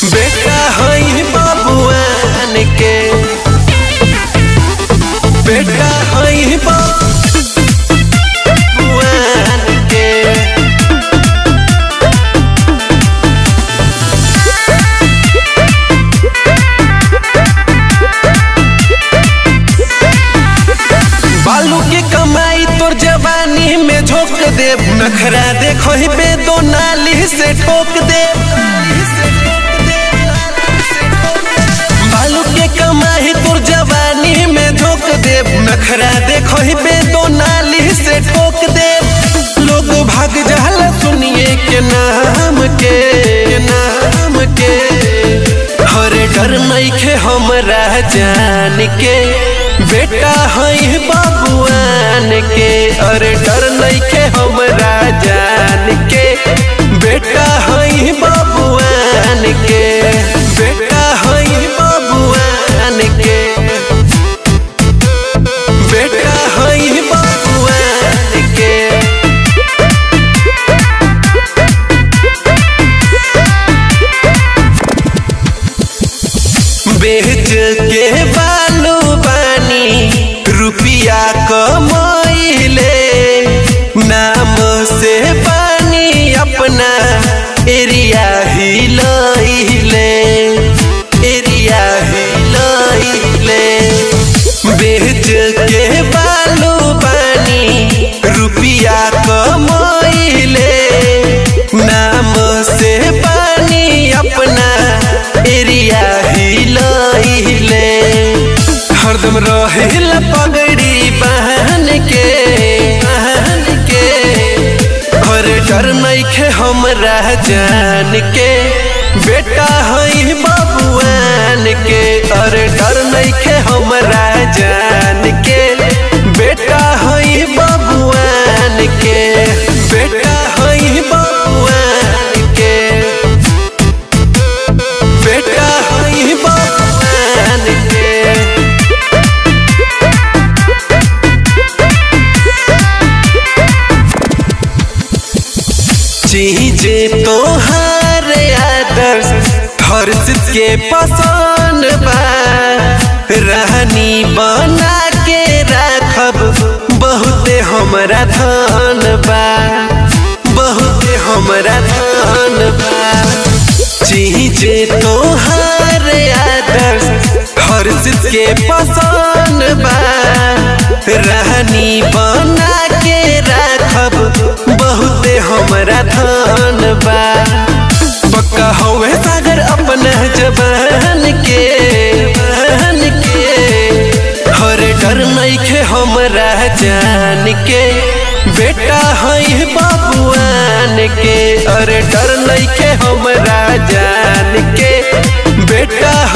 बेटा हई बाबुआन के बेटा हई बाबुआन के बालू की कमाई तोर जवानी में झोंक दे नखरा देखो ही बे दो नाली से ठोक दे बालू के कमाई तोर जवानी में झोंक दे नखरा देखो ही बे दो नाली से ठोक दे लोग भाग जाला सुनिए के नाम के नाम के हरे डर नइखे हमरा जान के बेटा हई बाबुआन के अरे डर नइखे हमरा जान के बेटा हई बाबुआन के बेटा हई बाबुआन के बेटा हई बाबुआन के बेच के बालू बानी रुपिया कमैले नाम से पानी अपना एरिया हिलैले एरिया हिलैले बेच के बालू बानी रुपिया कमैले नाम से पानी अपना एरिया हिलैले हरदम रहिल पगड़ी बहन के बहन के हर डर नइखे हमरा जान के बेटा हई बाबुआन के अरे डर नइखे हमरा जान के बेटा हई बाबुआन के बेटा हई बाबुआन के बेटा हई बाबुआन के चीजे तोहार आदर्श हर्ष के पसंद बा रहनी बना के राखब बहुते हमरा धन बा बहुते हमरा धन बा चीजे तोहार आदर्श हर्ष के पसंद बा रहनी बना के राखब बहुते हमरा धन बा पक्का हवे सागर अपना जबान के जबान के हर डर नइखे हमरा जान के बेटा हई बाबुआन के अरे डर नइखे हमरा जान के बेटा